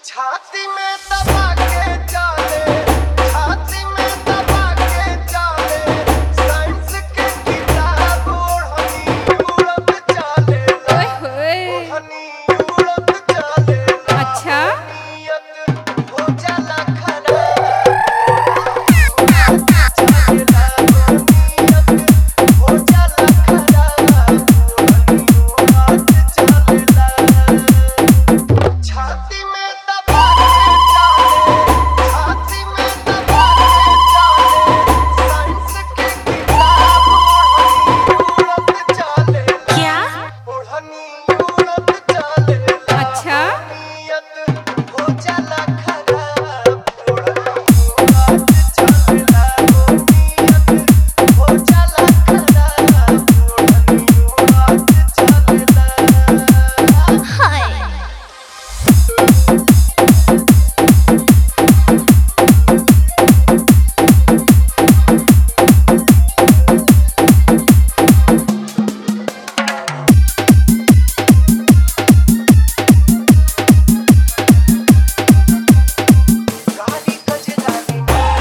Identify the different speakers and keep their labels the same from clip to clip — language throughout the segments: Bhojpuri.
Speaker 1: छाती में दबा के चाले छाती में दबा के चाले साइंस के किताब ओढ़नी उड़त चाले
Speaker 2: ओए होए
Speaker 1: ओढ़नी उड़त चाले
Speaker 2: अच्छा
Speaker 1: नियत हो जाला खराब चालेला नियत हो जाला खराब ओढ़नी उड़त चालेला छाती में दबा के चाले छाती में दबा के चाले साइंस के किताब ओढ़नी उड़त चालेला
Speaker 2: क्या
Speaker 1: ओढ़नी उड़त चालेला
Speaker 2: अच्छा
Speaker 1: नियत हो जाला खराब ओढ़नी उड़त चालेला नियत हो जाला खराब ओढ़नी उड़त चालेला
Speaker 2: हाय
Speaker 1: गाड़ी कजरानी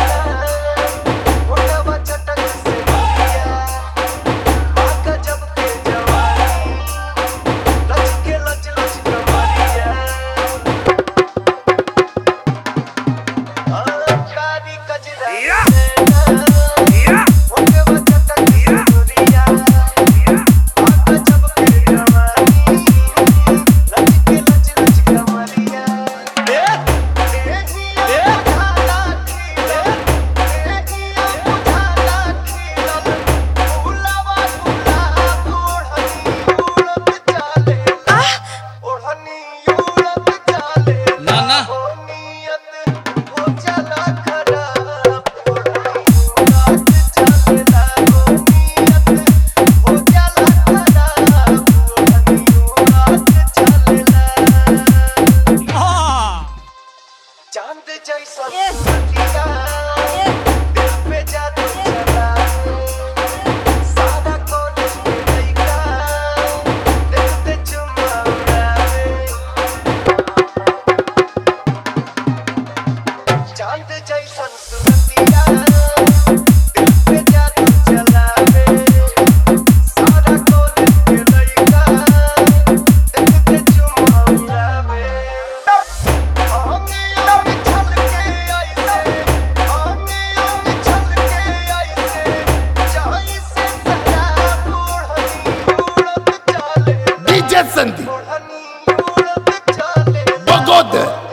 Speaker 1: मोटवा चटक से दिया आका जब के जवानी लच के लच लच कमरिया गाड़ी कजरानी मोटवा चटक से दिया आका जब के जवानी लच के लच लच कमरिया
Speaker 3: ना ना
Speaker 1: चांद जैसा सूरतिया दिल पे जादू चला सादा कॉलेज के लइका देखते चुम्मा उड़ावे चांद जैसा सूरतिया दिल पे जादू चलावे सादा कॉलेज के लइका देखते चुम्मा उड़ावे आंगे आंगे छलके आइसे आंगे आंगे छलके आइसे चाई से शराब ओढ़नी उड़त चाले
Speaker 4: DJ Sandy,
Speaker 1: ओढ़नी उड़त चाले
Speaker 4: Bogode,